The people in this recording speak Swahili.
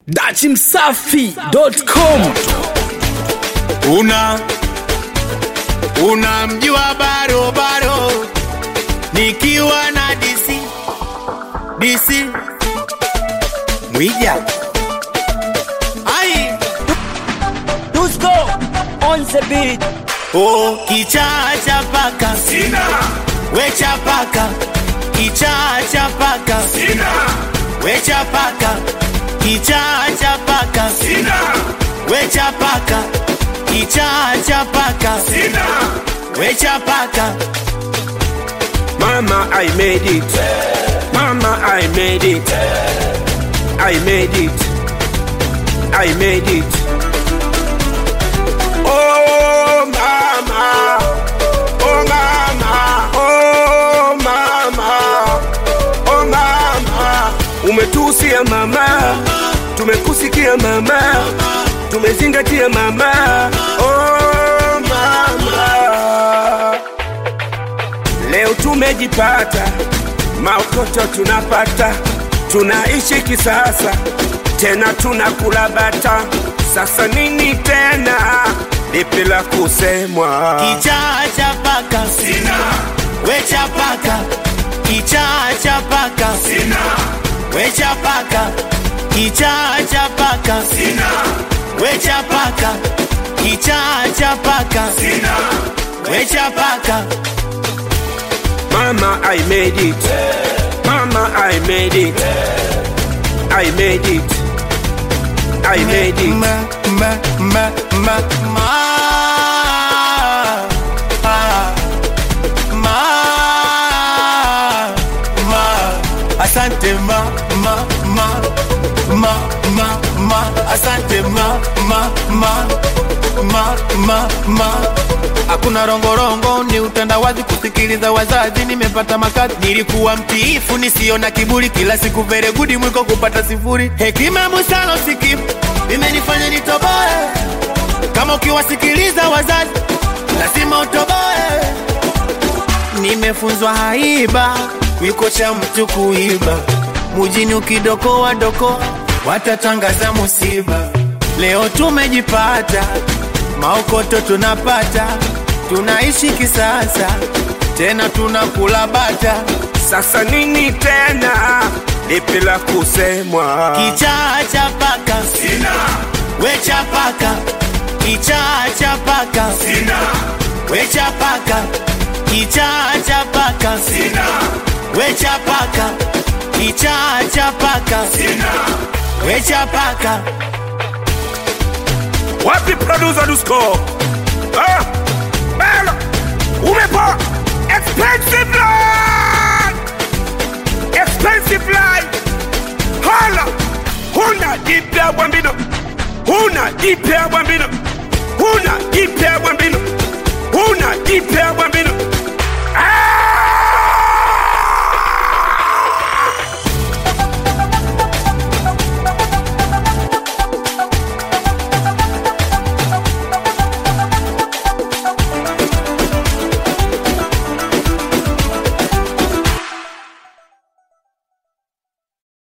dachimsafi.com una unamjua barobaro nikiwa na dc dc mwija ai Dusko on the beat. o kichaa cha paka Sina, wecha paka kichaa cha paka sina, wecha paka kichaa cha paka sina, wecha paka kichaa cha paka sina. wecha paka Mama, I made it. Mama, I made it. I made it. I made it. Oh, mama. Oh, mama. Oh, mama. Oh, mama. Umetusia mama, tumekusikia mama, tumezingatia mama. Oh, mama. Leo tumejipata, maokoto tunapata, tunaishi kisasa, tena tunakula bata. Sasa nini tena, lipi la kusemwa? kichaa cha paka Sina, wecha paka kichaa cha paka sina, wecha paka kichaa cha paka sina, wecha paka kichaa cha paka sina. wecha paka Mama, I made it. Mama, I made it. I made it. I made it. ma ma ma ma ma ah, ma ma asante ma ma ma ma ma ma asante ma ma ma ma ma ma hakuna rongorongo ni utandawazi kusikiliza wazazi nimepata makazi nilikuwa mtiifu nisio na kiburi kila siku veregudi mwiko kupata sifuri hekima musalo sikimu imenifanya nitoboe kama ukiwasikiliza wazazi lazima utoboe nimefunzwa haiba wiko cha mtu kuiba mujini ukidokoa doko watatangaza musiba leo tumejipata maokoto tunapata tunaishi kisasa tena tunakula bata Sasa nini tena, lipi la kusemwa? kichaa cha paka Sina, wecha paka kichaa cha paka sina, wecha paka kichaa cha paka sina, wecha paka kichaa cha paka sina. wecha paka Wapi producer Dusko? Ah, belo, umepa expensive line, expensive line. Hala, huna jipya bwambino, huna jipya bwambino, huna jipya bwambino.